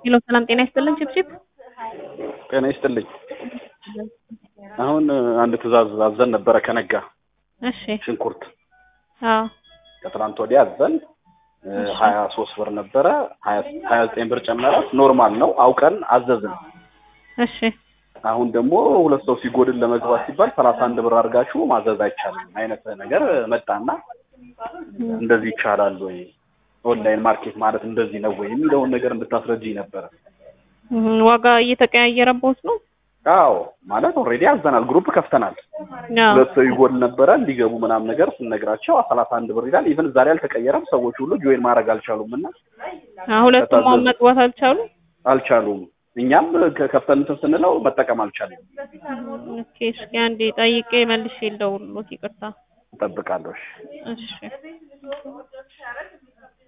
ሄሎ ሰላም ጤና ይስጥልን ችፕችፕ ጤና ይስጥልኝ። አሁን አንድ ትዕዛዝ አዘን ነበረ ከነጋ እሺ ሽንኩርት አዎ ከትናንት ወዲያ አዘን ሀያ ሶስት ብር ነበረ ሀያ ዘጠኝ ብር ጨመረ። ኖርማል ነው አውቀን አዘዝን። እሺ አሁን ደግሞ ሁለት ሰው ሲጎድል ለመግባት ሲባል ሰላሳ አንድ ብር አድርጋችሁ ማዘዝ አይቻልም አይነት ነገር መጣና እንደዚህ ይቻላል ወይ ኦንላይን ማርኬት ማለት እንደዚህ ነው ወይ የሚለውን ነገር እንድታስረጅኝ ነበረ። እህ፣ ዋጋ እየተቀያየረቦት ነው? አዎ ማለት ኦልሬዲ አዘናል፣ ግሩፕ ከፍተናል። አዎ ሁለት ሰው ይጎል ነበረ እንዲገቡ ምናምን ነገር ስንነግራቸው ሰላሳ አንድ ብር ይላል። ኢቨን ዛሬ አልተቀየረም። ሰዎች ሁሉ ጆይን ማድረግ አልቻሉም እና አዎ፣ ሁለቱም አሁን መግባት አልቻሉ። አልቻሉም። እኛም ከ- ከፍተን እንትን ስንለው መጠቀም አልቻለም። ኦኬ፣ እስኪ አንዴ ጠይቄ መልሼ ልደውልልዎት። ይቅርታ። እጠብቃለሁ። እሺ። እሺ